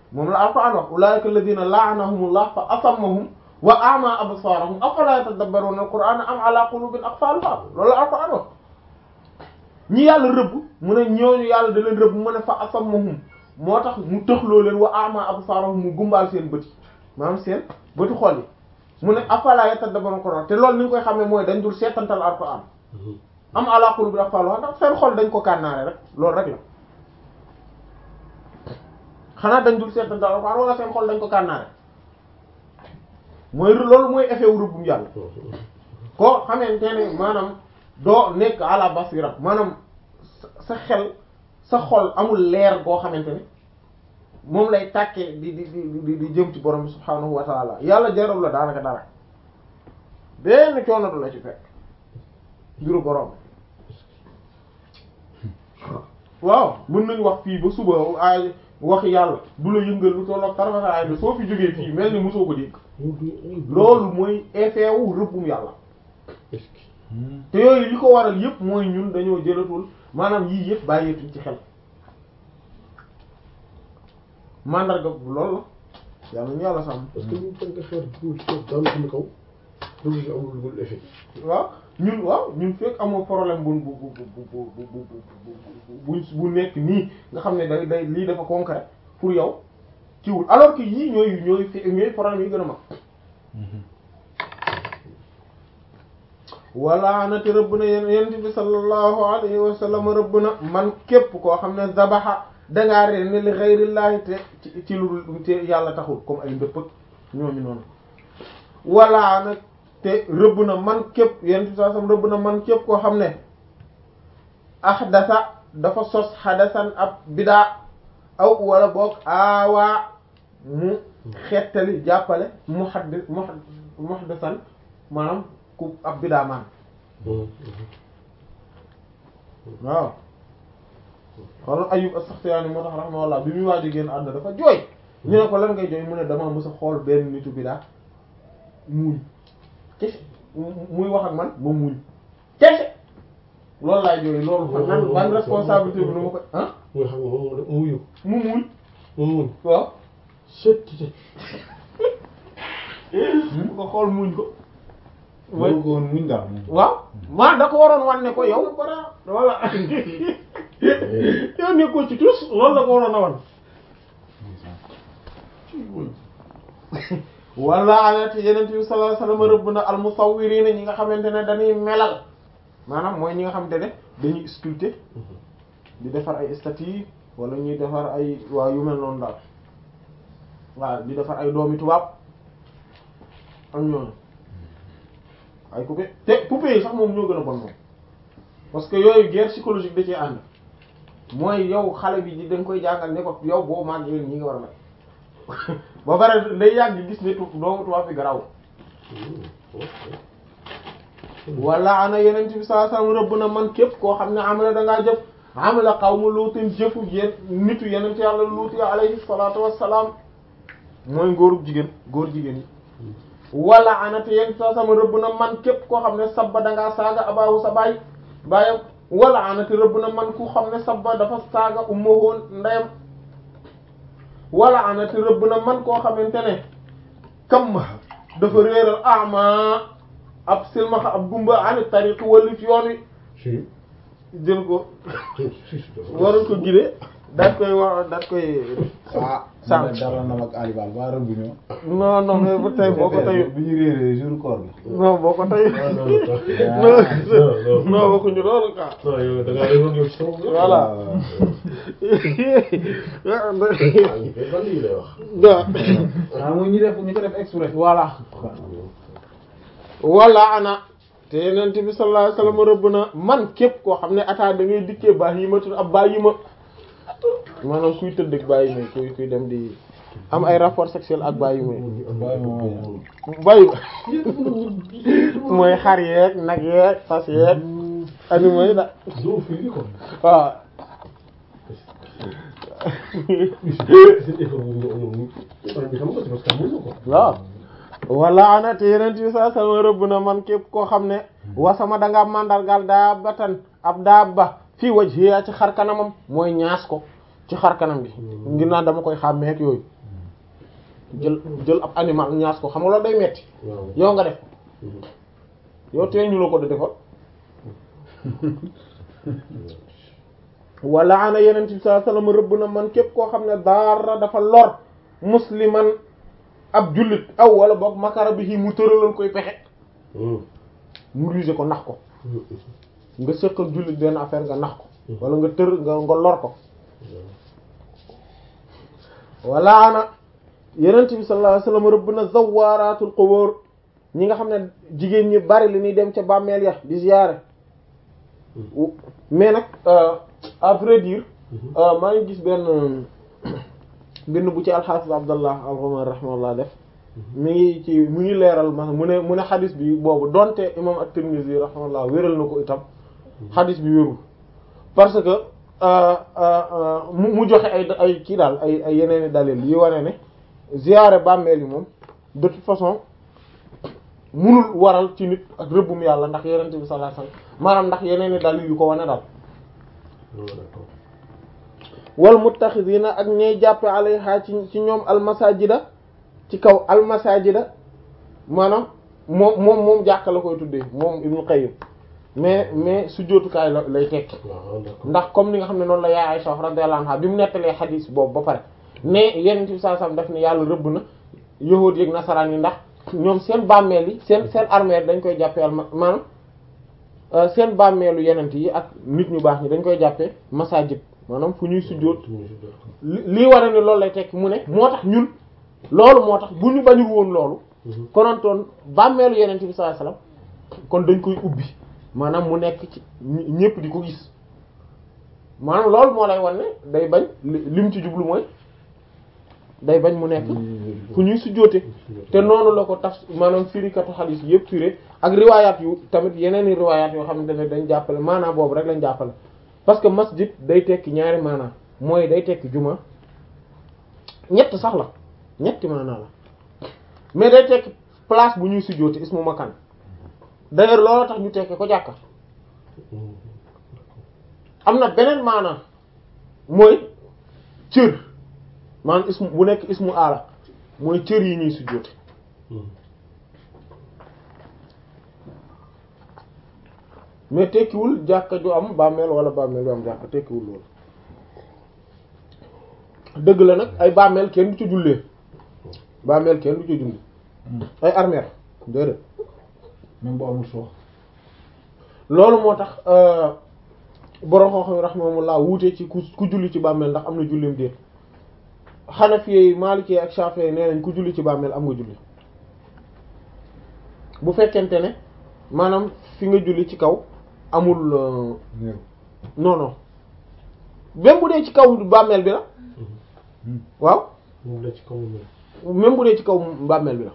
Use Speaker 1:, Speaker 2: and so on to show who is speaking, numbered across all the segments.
Speaker 1: moom la alquran wax ulaika alladhina la'anahumullah fa asammahum wa a'ma absarahum afala yatadabbaruna alqur'ana am ala qulubin aqfalha loolu la alquran wax ñi yàlla rëbb mu ne ñooñu yàlla da leen rëbb mu ne fa asammahum moo tax mu tëxloo leen wa a'ma absarahum mu gumbaal seen bët yi maanaam seen bëtu xol yi mu ne afala yatadabbaruna alqur'an te loolu ni ñu koy xamee mooy dañ dul seetantal alquran am ala qulubin aqfalha ndax seen xol dañ ko kànnaare rek loolu rek la xanaa dañ dul seetantal alquran wala seen xol dañ ko kànnaare mooy loolu mooy effet wu rëbbum yàlla koo xamante ne maanaam doo nekk ala basira maanaam sa xel sa xol amul leer goo xamante ne moom lay tàkkee di di di di jëm ci borom bi subhaanahu wa taala yàlla jaral la daanaka dara benn coono du la ci fekk mbiru borom waaw mën nañ wax fii ba suba ay wax yàlla du la yëngal lu tollook tarafata ay soo fi jógee fii mel ni mosoo ko dégg loolu mooy effet wu rëbbum yàlla te yooyu li ko waral yëpp mooy ñun dañoo jëlatul maanaam yii yëpp bàyyeetuñ ci xel mandarga bu loolu la yàlla ñu yàlla sàmm
Speaker 2: parce que ñu tënk xeer bu daan xam kaw loolu si amul lu effet
Speaker 1: waaw ñun waaw ñun fekk amoo problème bu bu bu bu bu bu bu nekk nii nga xam ne day day lii dafa concret pour yow kiwul alors que yii ñooy ñooy fi ñooy problème yi gën a mag wala na te rëbb na yen yent bi sallallahu alayhi wa sallam rëbb na man képp koo xam ne zabaxa dangaa reen ni li xayrillaahi te ci ci lu te yàlla taxul comme ay ndëppëg ñooñu noonu wala nag te rëbb na man képp yent bi sallallahu alayhi wa sallam rëbb na man képp koo xam ne ahdasa dafa sos hadasan ab bidaa aw wala boog aawaa mu xettali jàppale muhaddis muhaddisan maanaam ku ab bidaa maan waaw xoolal Ayyub as-Saxtiyaani moo tax rahimahullah bi muy waaj a génn àdduna dafa jooy ñu ne ko lan ngay jooy mu ne damaa mës a xool benn nitu bidaa muuñ kese muy wax ak man ma muuñ kese loolu laay jooy loolu fan nan ban responsabilité bi nu ma ko ah
Speaker 2: mooy xam nga moom mu muyu
Speaker 1: mu muuñ
Speaker 2: mu muñ
Speaker 1: waaw
Speaker 2: sët
Speaker 1: mu ko xool muuñ ko
Speaker 3: mooy ko woon muñ daal
Speaker 1: waaw maa da ko waroon wan ne ko yow voilà yow nekkoo ci tous loolu la ko waroon a wan wala anet yenent bi sallallahu alayhi wasallam rëbb na almusawwirina ñi nga xamante ne dañuy melal maanaam mooy ñi nga xamante ne dañuy sculpter di defar ay statues wala ñuy defar ay waaw yu mel noonu daal waaw di defar ay doomi tubaab am ñooñu ay poupée te poupée yi sax moom ñoo gën a bon moom parce que yooyu guerre psychologique da cee ànd mooy yow xale bi di da nga koy jàngal ne ko yow boo màggee ñi nga war a mel ba pare day yàgg gis ne tu doomu tubaab bi garaw wala ana yeneen bi sallallahu alayhi wasallam rëbb na man képp koo xam ne am la da ngaa jëf am la qawmu luutin jëfu yéen nitu yeneen yàlla luuti alayhi salaatu wassalaam mooy góorub jigéen góor jigéen yi wala anate yéen sa sama rëbb na man képp koo xam ne sabba dangaa saaga abaahu sa baay baayam wala anate rëbb na man ku xam ne sabba dafa saaga ummahu ndeyam wala anate rëbb na man koo xamante ne kam dafa réeral ama ab silmaxa ab gumba ani tariq wallif yoon wi
Speaker 2: si
Speaker 1: jël ko
Speaker 2: si si
Speaker 1: waral ko gide daat koy wax daat koy
Speaker 3: ah
Speaker 1: sànq.
Speaker 3: dara na mag alibal ba rëbb ñoo
Speaker 1: non non mais ba tey boo ko tey
Speaker 3: bu ñu réeree jour koor gi
Speaker 1: non boo ko tey
Speaker 2: non non
Speaker 1: non non waxuñu loolu quoi
Speaker 2: non yow da ngaa yëngu yow ci sama bopp.
Speaker 1: voilà
Speaker 2: ah ñu koy ban lii lay wax.
Speaker 1: waaw
Speaker 3: ah mooy ñu def ñu ko def exprès
Speaker 1: voilà wala ana te yeneen bi sallallahu alayhi wasallam rëbb na man képp koo xam ne ataa da ngay dikkee bahimatul ab bahima maanaam kuy tëdd ak bahima kuy kuy dem di am ay rapport sexuel ak bahima
Speaker 3: bàyyi ma mooy
Speaker 1: bahima mooy xar yeeg nag yeeg fas yeeg animaux yi da
Speaker 2: doo fii ko.
Speaker 1: waaw
Speaker 2: seen effort bu ñu ñoom ñu xam nga parce que amuñu ko.
Speaker 1: waaw wala ana te yeneen bi sallallahu alayhi wasallam rëbb na man képp koo xam ne wasama danga mandargal daa batan ab daaba fii wajhiya ci xar kanamam mooy ñaas ko ci xar kanam gi ngir naa dama koy xàmmeek yooyu jël jël ab animal ñaas ko xam nga loolu day metti
Speaker 2: waaw
Speaker 1: yow nga def yow tee ñu la ko da defoon wala ana yeneen bi sallallahu alayhi wasallam rëbb na man képp koo xam ne dara dafa lor musliman ab jullit aw wala boog makara bi mu tëralal koy pexe mu rusé ko nax ko nga sëq ak jullit benn affaire nga nax ko wala nga tër nga nga lor ko wala ana yenent bi sallallahu alayhi wasallam rëbb na zawaratul qubur ñi nga xam ne jigéen ñi bari li ñuy dem ca bàmmeel ya di ziyaare mais nag à vrai dire maa ngi gis benn bind bu ci alxaafis abdallah al-Ghumari rahimahullah def mi ngi ci mu ngi leeral ma mu ne mu ne xadis bi boobu donte imam at-Tirmidhi rahimahullah wéral na ko itam xadis bi wérul parce que mu mu joxe ay ay kii daal ay ay yeneeni dalil yi wane ne ziyaare bàmmeel yi moom de toute façon munul waral ci nit ak rëbbum yàlla ndax yenente bi sallallahu alayhi wasallam maanaam ndax yeneeni dalil yu ko wane daal wal muttaxidina ak ñay jàppe alayha ci ci ñoom almasajida ci kaw almasajida maanaam moom moom moom jàkka la koy tuddee moom Ibnu Qayyim mais mais sujjóotukaay la lay tekki ndax comme ni nga xam ne noonu la yaay Aisha radiyallahu anha bi mu nettalee xadiis boobu ba pare ne yenent bi sallallahu alayhi wasallam daf ne yàlla rëbb na yahuud yi ak nasaraan yi ndax ñoom seen bàmmeel yi seen seen armeel dañ koy jàppee alma maanaam seen bàmmeelu yenent yi ak nit ñu baax ñi dañ koy jàppee masajid maanaam fu ñuy sujjóot li lii war ne loolu lay tekki mu ne moo tax ñun loolu moo tax bu ñu bañul woon loolu konontoon bàmmeelu yenent bi sallallahu alayhi wasallam kon dañ koy ubbi maanaam mu nekk ci ñépp di ko gis maanaam loolu moo lay wan ne day bañ lim ci jublu mooy day bañ mu nekk fu ñuy sujjóote te noonu la ko taf maanaam firikatu xadiis yépp firé ak riwaayaat yu tamit yeneen i riwaayaat yoo xamante ne dañ jàppale maanaam boobu rek lañ jàppale parce que masjid day tekki ñaari maanaam mooy day tekki juma ñett sax la ñetti maanaa la mais day tekki place bu ñuy sujjóote ismu makan d'ailleurs loolu tax ñu tekke ko jàkka am na beneen maanaam mooy cër maanaam ismu bu nekk ismu aala mooy cër yi ñuy sujjóote mais tekkiwul jàkka ju am bàmmeel wala bàmmeel ju am jàkka tekkiwul loolu dëgg la nag ay bàmmeel kenn du ci jullee bàmmeel kenn du ci julli ay armeer déedéet
Speaker 3: même bu amul soox
Speaker 1: loolu moo tax borom xoo xam rahimahumullah wuute ci ku ku julli ci bàmmeel ndax am na jullim déet Hanafi Maliki ak Shafi'i nee nañ ku julli ci bàmmeel am nga julli bu fekkente ne maanaam fi nga julli ci kaw amul
Speaker 3: néew
Speaker 1: non non même bu dee ci kaw bàmmeel bi la waaw
Speaker 2: moom la ci kaw
Speaker 1: même bu dee ci kaw bàmmeel bi la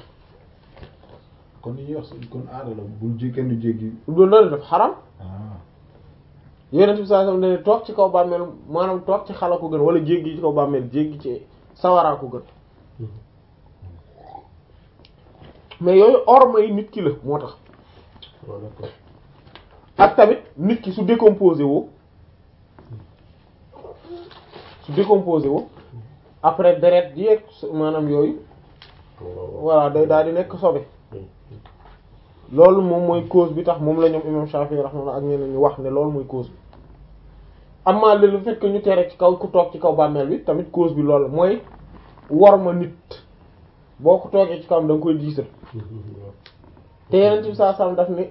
Speaker 3: kon li ñuy wax kon aada la bul jé kenn du jéggi
Speaker 1: loolu la def xaram
Speaker 3: ah
Speaker 1: Yonent bi sallallahu alayhi wasallam ne toog ci kaw bàmmeel maanaam toog ci xala ko gën wala jéggi ci kaw bàmmeel jéggi ci sawaraa ko gën mais yooyu orma yi nit ki la moo tax ak tamit nit ki su décomposé woo su décomposé woo après deret ji ak maanaam yooyu voilà day daal di nekk sobe loolu moom mooy cause bi tax moom la ñoom imam Shafi'i rahmatullah ak ñeneen ñu wax ne loolu mooy cause bi amaa le fait que ñu tere ci kaw ku toog ci kaw bàmmeel bi tamit cause bi loolu mooy wor ma nit boo ko toogee ci kawam da nga koy diisal te yeneen ci saa sam daf ni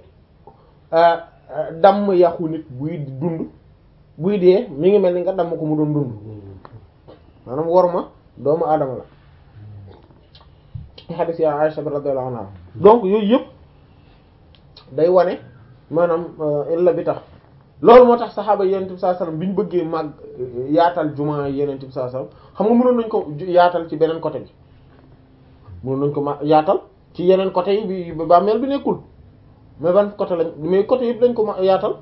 Speaker 1: damm yàqu nit buy dund buy dee mi ngi mel ni nga damm ko mu doon dund maanaam wor ma doomu aadama la ci hadith ya Aisha radhiyallahu anha donc yooyu yëpp day wane maanaam illa bi tax loolu moo tax saxaaba yenent bi sallallahu alayhi wasallam bi ñu bëggee màgg yaatal juma yenent bi sallallahu alayhi wasallam xam nga mënoon nañ ko yaatal ci beneen côté bi mënoon nañ ko ma yaatal ci yeneen côté yi bi bi bàmmeel bi nekkul mais ban côté lañ mais côté yëpp lañ ko ma yaatal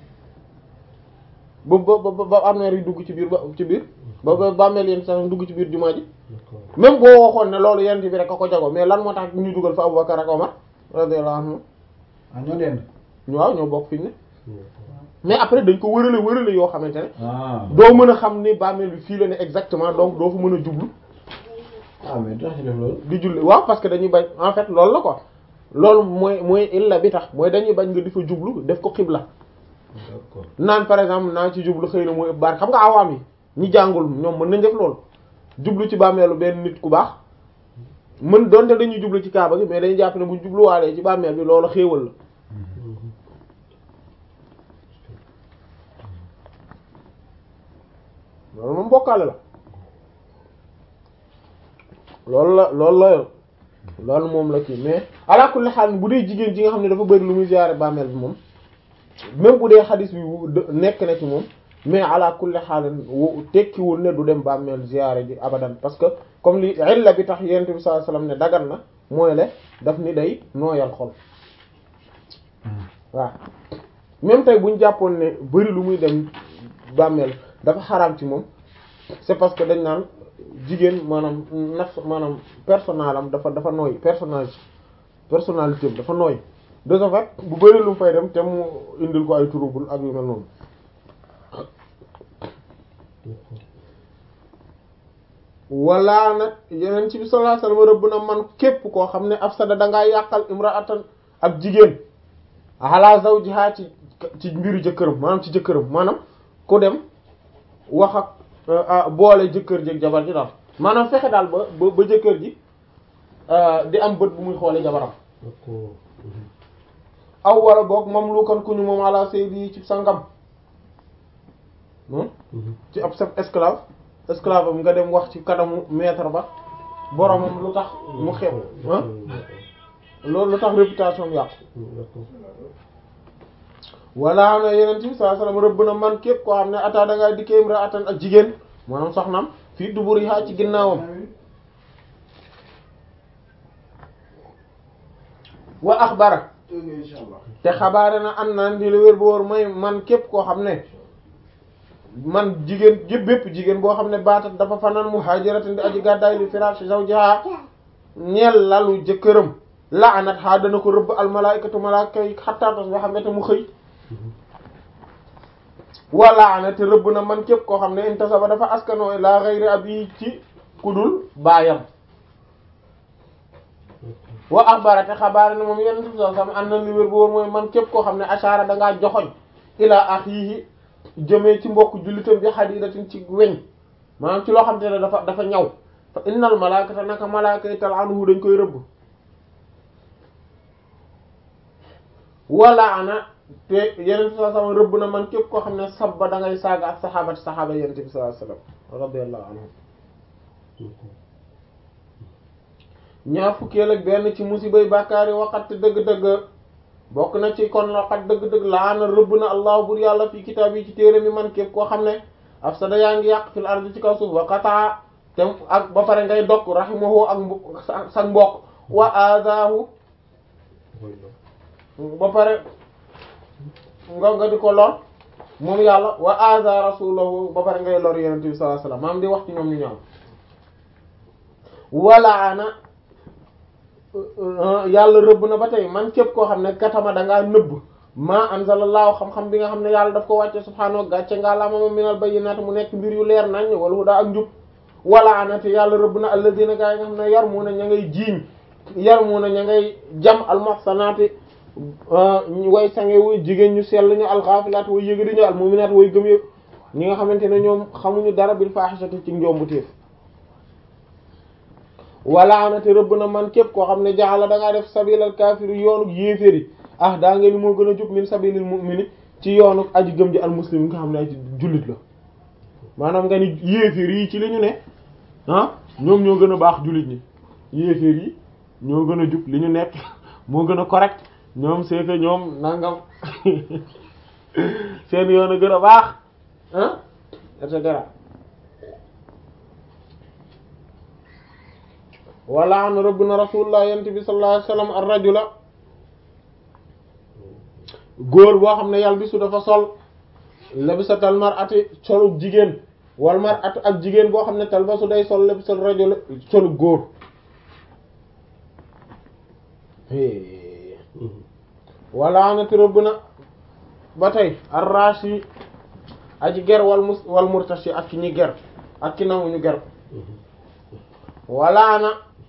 Speaker 1: ba ba ba ba armeer yi dugg ci biir ba ci biir ba ba bàmmeel yenn sax dugg ci biir jumaa ji même boo waxoon ne loolu yenent bi rek a ko jago mais lan moo tax ñu dugal fa Abubakar ak Omar radiyallahu anhu
Speaker 3: ah ñoo dend
Speaker 1: waaw ñoo bokk fi ñu ne mais après dañ ko wërale wërale yoo xamante ne
Speaker 3: ah
Speaker 1: doo mën a xam ne bàmmeel bi fii la ne exactement donc doo fa mën a jublu
Speaker 2: ah mais tax ci def loolu.
Speaker 1: di julli waaw parce que dañuy bañ en fait loolu la quoi loolu mooy mooy illa bi tax mooy dañuy bañ nga di fa jublu def ko xibla
Speaker 2: d'accord
Speaker 1: naan par exemple naa ci jublu xëy na mooy baar xam nga awaam yi ñi jàngul ñoom mën nañ def loolu jublu ci bàmmeelu benn nit ku baax mën donte dañuy jublu ci kaaba gi mais dañuy jàpp ne buñ jubluwaalee ci bàmmeel bi loolu xéewal la loolu moom bokkaale la loolu la loolu la yoon loolu moom la kii mais ala kulli xaal bu dee jigéen ji nga xam ne dafa bëri lu muy ziyaare bàmmeel bi moom même bu dee xadis bi wu- de- nekk na ci moom mais ala kulli xaal wu tekkiwul ne du dem bàmmeel ziyaare ji abadan parce que comme li illa bi tax yonent bi sallallahu alayhi wasallam ne dagan na mooy le daf ni day nooyal xol waaw même tey bu ñu jàppoon ne bëri lu muy dem bàmmeel dafa xaraam ci moom c'est parce que dañ naan jigéen maanaam naf maanaam personnel am dafa dafa nooy personnalité personnalité am dafa nooy de ce fait bu bëri lu mu fay dem te mu indil ko ay trouble ak yu mel noonu wala nag yeneen ci bi sallallahu alayhi wasallam rëbb na man képp koo xam ne afsada dangaa yàqal imra'atan ab jigéen ala zawjiha ci ci mbiru jëkkëram maanaam ci jëkkëram maanaam ku dem wax ak euh, ah, boole jëkkër ji ak jabar ji daal maanaam fexe daal ba ba ba jëkkër ji euh, di am bët bu muy xoolee jabaram
Speaker 2: d'accord
Speaker 1: aw wala boog moom lu kan ku ñu moom ala saydi ci sangam hmm? ci ab sa esclave esclave am nga dem wax ci kanamu maître ba boromam lu tax mu xew ah loolu lu tax réputation am yàqu
Speaker 2: d'accord
Speaker 1: wala na yeneen ci sallallahu alayhi wasallam rëbb na man képp koo xam ne ata da ngaa dikkee imra atan ak jigéen maanaam soxnaam fii duburiha ci ginnaawam wa axbara te xabaare na an naan di la wér bu wóor mooy man képp koo xam ne man jigéen yëpp bépp jigéen boo xam ne baatat dafa fanaan muhaajiratin di aji gàddaay li firaashi zawjiha ñeel lalu jëkkëram la'anat ha dana ko rëbb al malaikatu malaaka yi xattaa tos ba xam ne te mu xëy wala ana te rëbb na man képp koo xam ne intasaba dafa askanoo la ghayri abi ci kudul baayam wa axbara te xabaar ne moom yenn ti soo sam am na li wér bu wóor mooy man képp koo xam ne ashara dangaa joxoñ ilaa akhihi jëmee ci mbokk jullitam bi hadidatin ci weñ maanaam ci loo xam te ne dafa dafa ñaw fa innal malaakata naka malaaka yi tal'anuhu dañ koy rëbb wala ana te yeneen bi sallallahu alayhi wasallam rëbb na man képp koo xam ne sabba da ngay saaga ak saxaabati saxaaba yeneen bi sallallahu alayhi wasallam radiyallahu anhum ñaar fukkeel ak benn ci musibay bàkkaar yi waxat dëgg-dëgg bokk na ci kon waxat dëgg-dëgg laana rëbb na allah bur yàlla fi kitaab yi ci téere mi man képp koo xam ne afsada yaa ngi yàq fil ardi ci kaw suuf wa qataa te ak ba pare ngay dokk rahimahu ak mbo- sa sa mbokk wa aadaahu ba pare nga nga di ko lor moom yàlla wa aza rasulahu ba pare ngay lor yenente bi sallallahu alayhi wasallam maam di wax ci ñoom ñu ñaaw wala ana yàlla rëbb na ba tey man képp koo xam ne katama dangaa nëbb ma anzalallahu xam-xam bi nga xam ne yàlla daf ko wàcce subhaanahu gàcce ngaa la moom minal bayyinaat mu nekk mbir yu leer nañ wala huda ak njub wala ana te yàlla rëbb na alladina gaa yi nga xam ne yar mu na ña ngay jiiñ yar mu na ña ngay jam almuhsanaati way sange way jigéen ñu sell ñu alxaafilaat way yëgadi ñu almuminaat way gëm yëpp ñi nga xamante ne ñoom xamuñu dara bil faaxisati ci njombu téef wala na te rëbb na man képp koo xam ne jaxala da ngaa def sabilal kaafiri yoonu yéeféri ah daa nga ni moo gën a jub min sabilil mu'mini ci yoonu aji gëm ji al muslim nga xam ne aji jullit la maanaam nga ni yéeféer yi ci li ñu ne ah ñoom ñoo gën a baax jullit ñi yéeféer yi ñoo gën a jub li ñu nekk moo gën a correct ñoom c'est que ñoom nangam seen yoon a gën a baax ah et cetera wala an rëbb na rasulullah yent bi sallallahu alayhi wasallam ar rajula góor boo xam ne yàlla bi su dafa sol labisatal mar'ati solu jigéen wal mar'atu ak jigéen boo xam ne talbasu day sol labisal rajula solu góor wala na te rëbb na ba tey arrashi aji ger wal mus wal murtashi ak ki ñi ger ak ki nangu ñu ger walaana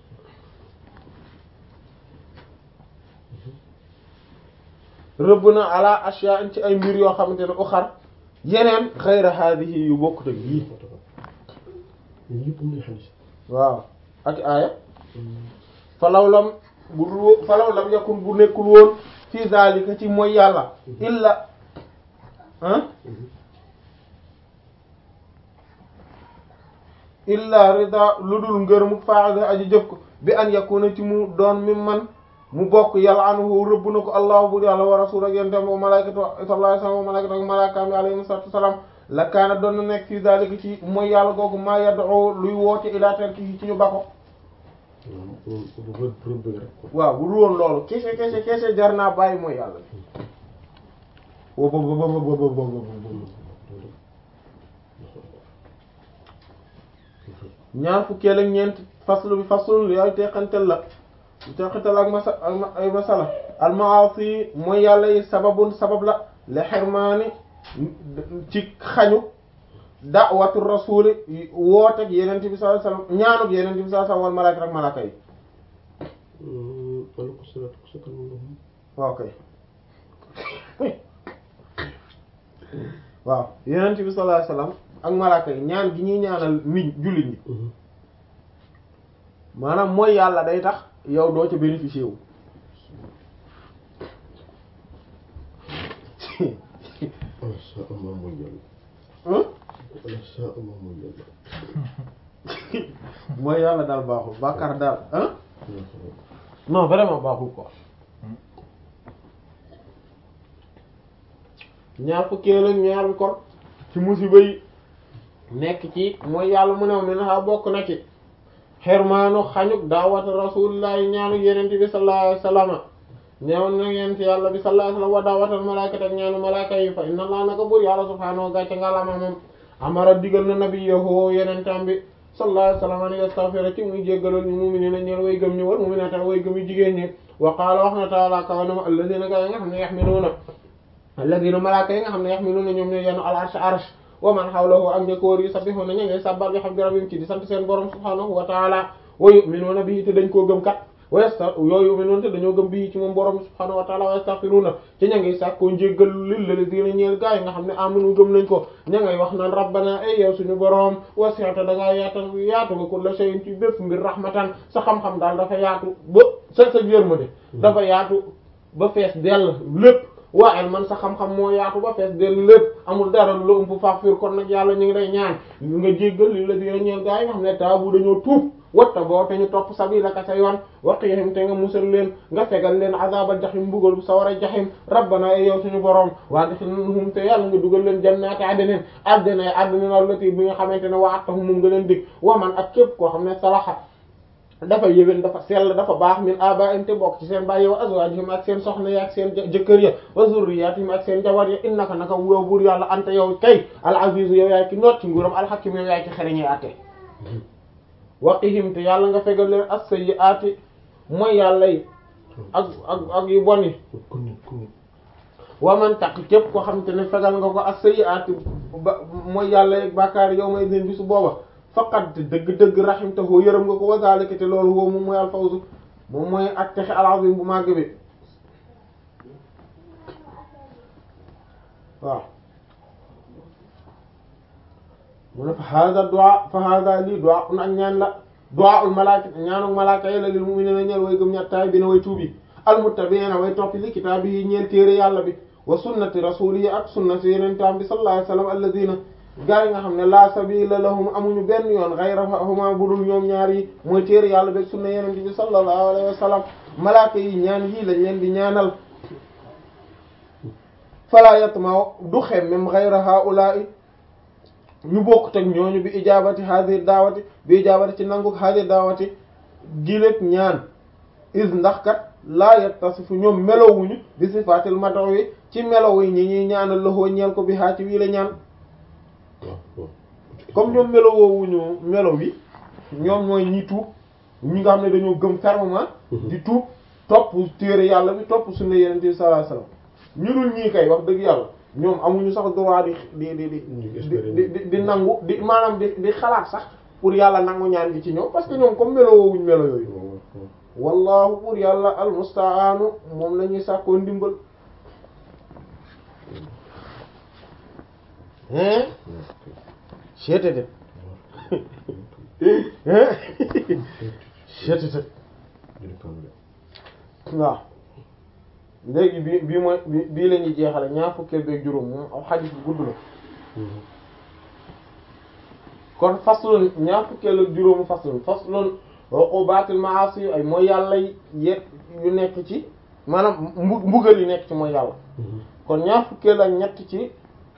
Speaker 1: rëbb na ala ashya ci ay mbir yoo xamante ne uxar yeneen xayra haadihi yu bokkut ak yii
Speaker 2: yëpp muy xadis
Speaker 1: waaw ak aaya falaw lam bu dul wo- falaw lam yakun bu nekkul woon fi zalika ci mooy yàlla illa ah illa rida lu dul ngërëmu faa'ida aji jëf ko bi an yakuna ci mu doon mi man mu bokk yàlla anhu rëbb na ko allahu bur yàlla wa rasul ak yentem wa malaykatu sallallahu alayhi wa sallam wa malaykatu ak malaakaam yi alayhi salatu wasalaam la kaana doon na nekk fi zalika ci mooy yàlla googu maa yad'u luy woote ila tarkihi ci ñu bako
Speaker 2: rëbb rek
Speaker 1: waaw bu dul woon loolu kese kese kese jar naa bàyyi mooy yàlla wo bo bo bo bo bo bo bo bo ñaar fukkeel ak ñeent faslu bi faslu li ay teqantel la teqantel ak masa ak ma- ay masala almaasi mooy yàlla yi sababun sabab la li xirmaani ci xañu da'watu rasuli wootek yenente bi sallallahu alayhi wasallam ñaanuk yenente bi sallallahu alayhi wasallam wal malaaka ak malaaka yi
Speaker 2: aleykum salaatu wa salaam
Speaker 1: waaw kay waaw yenente bi sallallahu alayhi wasallam ak malaaka yi ñaan gi ñuy ñaanal nit jullit ñi maanaam mooy yàlla day tax yow doo ca bénéficier wu
Speaker 2: ala saa ama mooy yàlla
Speaker 1: hein
Speaker 2: ala saa ama mooy yàlla
Speaker 1: mooy yàlla daal baaxul bàkkaar daal hein non vraiment baaxul quoi ñaar fukkeel ak ñaar bi kon ci musiba yi nekk ci mooy yàlla mu ne mi na bokk na ci xermaanu xañuk daawata rasulillahi ñaanu yenente bi sallallahu alayhi wasallam ñaaw na yent yàlla bi sallallahu alayhi wasallam wa daawatal malaakata ak ñaanu malaaka yi fa inna allah naka buur yàlla subhaanahu gàcce nga lama moom amara digal na nabiyahu yenentam bi sallallahu alayhi wasallam an yastaghfira ci muy jéggalal ñu mu'minina ñeel way gëm ñu wal mu'minata way gëm yu jigéen ñi wa qaala wax na ta'ala kaw na ma alladhina gaa yi nga xam ne yaxmiluuna alladhina malaaka yi nga xam ne yaxmiluuna ñoom ñoo yenn al arsh arsh wa man hawlahu ak njëkkoor yi sabbihuna ña ngay sabbal bi xam rabbihim ci di sant seen borom subhaanahu wa ta'ala wa yu'minuuna bihi te dañ koo gëm kat wa yasta yooyu yu'minuuna te dañoo gëm bihi ci moom borom subhaanahu wa ta'ala wa yastaghfiruuna ci ña ngay sàkkoo njéggal lil ladina ñeel gaa yi nga xam ne amanu gëm nañ ko ña ngay wax naan rabbana ay yow suñu borom wasi'ta da ngaa yaatal yaatu nga kulla shay'in ci bépp mbir rahmatan sa xam-xam daal dafa yaatu ba sa sa yërmande dafa yaatu ba fees dell lépp waaye man sa xam-xam moo yaatu ba fees dell lépp amul dara lu la ump faafir kon nag yàlla ñu ngi lay ñaan nga jéggal li la dina ñeel gaa yi nga xam ne taabu dañoo tuub watta boo te ñu topp sabilaka sa yoon waqihim te nga musal leen nga fegal leen azabal jaxim mbugal sawara jaxim rabbana ay yow suñu borom waa dixilhum te yàlla nga dugal leen jannaati adnin addina addina allati bi nga xamante ne wa'adtahum moom nga leen dig waman ak képp koo xam ne salaha dafa yéwén dafa sell dafa baax min abaa'im te bokk ci seen bàyyi wa azwaajihim ak seen soxna ya ak seen jëkkër ya wa zurriyaatihim ak seen jabar ya innaka naka yow buur yàlla anta yow kay al azizu yow yaay ki noot ci nguuram al hakim yow yaay ki xereñee atte waqihim te yàlla nga fegal leen as-sayyi'aati mooy yàlla yi ak ak ak yu bon yi
Speaker 2: ku nit ku nit
Speaker 1: wa man taq képp koo xamante ne fegal nga ko as-sayyi'aati ba mooy yàlla yi bàkkaar yow may den bi su booba faqat dëgg-dëgg rahimtahu yërëm nga ko wa zalika te loolu woo moom mooy alfawzu moom mooy ak texe al-azim bu màgg bi waaw mu ne fa hada du'a fa hada lii du'a un ak ñaan la du'a ul malaaka ñaanu malaaka yi la lil mu'minina ñeel way gëm ñattaay bi na way tuubi almuttabi'ina way toppi li kitaabi yi ñeel téere yàlla bi wa sunnati rasuuli ak sunnati yeneen taam bi sallallahu alayhi wa sallam alladina gaa yi nga xam ne la sabila lahum amuñu benn yoon ghayrahuma budul ñoom ñaar yi mooy téere yàlla beeg sunna yeneen bi sallallahu alayhi wa sallam malaaka yi ñaan yii lañ leen di ñaanal fala yatma du xem même ghayra haula'i ñu bokkut ak ñooñu bi ijabati hadir daawati bi ijabati ci nangu hadir daawati giléeg ñaan is ndax kat laa yattasifu ñoom melowuñu bi sifatil madaw yi ci melow yi ñi ñuy ñaanal loxoo ñeel ko bi haa ci wii la ñaan
Speaker 2: waaw waaw
Speaker 1: comme ñoom melowoowuñu melow yi ñoom ñooy ñi tuub ñi nga xam ne dañoo gëm fermement di tuub topp téere yàlla bi topp sunna yeneen bi sallallahu alayhi wasallam ñu dul ñii kay wax dëgg yàlla ñoom amuñu sax droit di di di di di di di nangu di maanaam di di xalaat sax pour yàlla nangu ñaan gi ci ñoom parce que ñoom comme melo woowuñ melo yooyu wallahu pour yàlla almustaanu moom la ñuy sàkkoo ndimbal hein seetete hein seetete waaw léegi bi bii mooy bi bii la ñuy jeexale ñaar fukkeel beeg juróom moom aw xadis bu gudd la kon faslun ñaar fukkeel ak juróomu faslun faslun uqubatil maasi ay mooy yàlla yet yu nekk ci maanaam mbu mbugal yi nekk ci mooy yàlla kon ñaar fukkeel ak ñett ci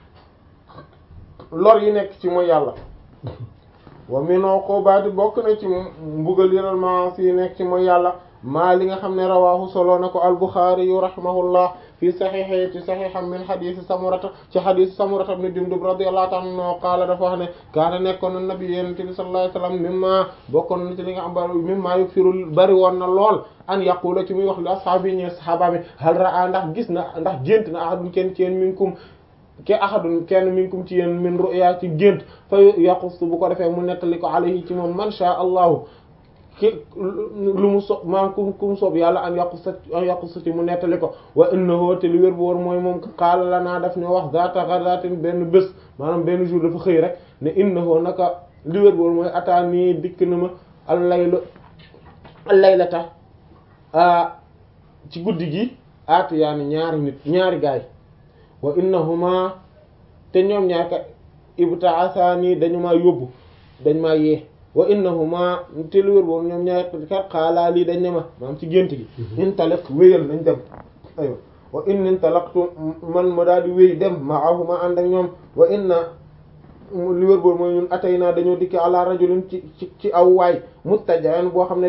Speaker 1: lor yi nekk ci mooy yàlla wa min uqubati bokk na ci mbugal yi maasi yi nekk ci mooy yàlla maa li nga xam ne rawaahu solo na ko al-Bukhari yu rahimahullah fi saxiixi ci saxiixam min xadiisi samurata ci xadiisi samurata ibn Jundub radiyallahu ta'ala anhu qaala dafa wax ne kaana nekkoon na nabi yonent bi sallallahu alayhi wasallam mimma bokkoon na ci li nga xam ba mimma yuksiru bari woon na lool an yaqula ci muy wax li ashaabi ñi sahaaba mi hal raa ndax gis na ndax gént na ahadun kenn ci yéen minkum ke ahadun kenn minkum ci yéen min ru'ya ci gént fa yaqus bu ko defee mu nettali ko alayhi ci moom man sha Allahu ki lu mu so maam ku ku mu soob yàlla an yàqu sa an yàqu sa ci mu nettali ko wa innahu te li wér bu woon mooy moom qaala lanaa daf ñu wax zaata ghadatin benn bés maanaam benn jour dafa xëy rek ne innahu naka li wér bu woon mooy ataani dikk na ma al laylu al laylata ci guddi gi aatu yaani ñaari nit ñaari gaay wa innahuma te ñoom ñaar ka ibta'athani dañu maa yóbbu dañ maa yee wa innahuma te lu wér boobu ñoom ñaar kat xaalaa lii dañ ne ma maam ci gént gi intaliq wéyal nañ dem aywa wa in intalaqtu man ma daal di wéy dem ma'ahuma ànd ak ñoom wa inna li wér boobu mooy ñun atay naa dañoo dikki ala rajulin ci ci ci aw waay muttajan boo xam ne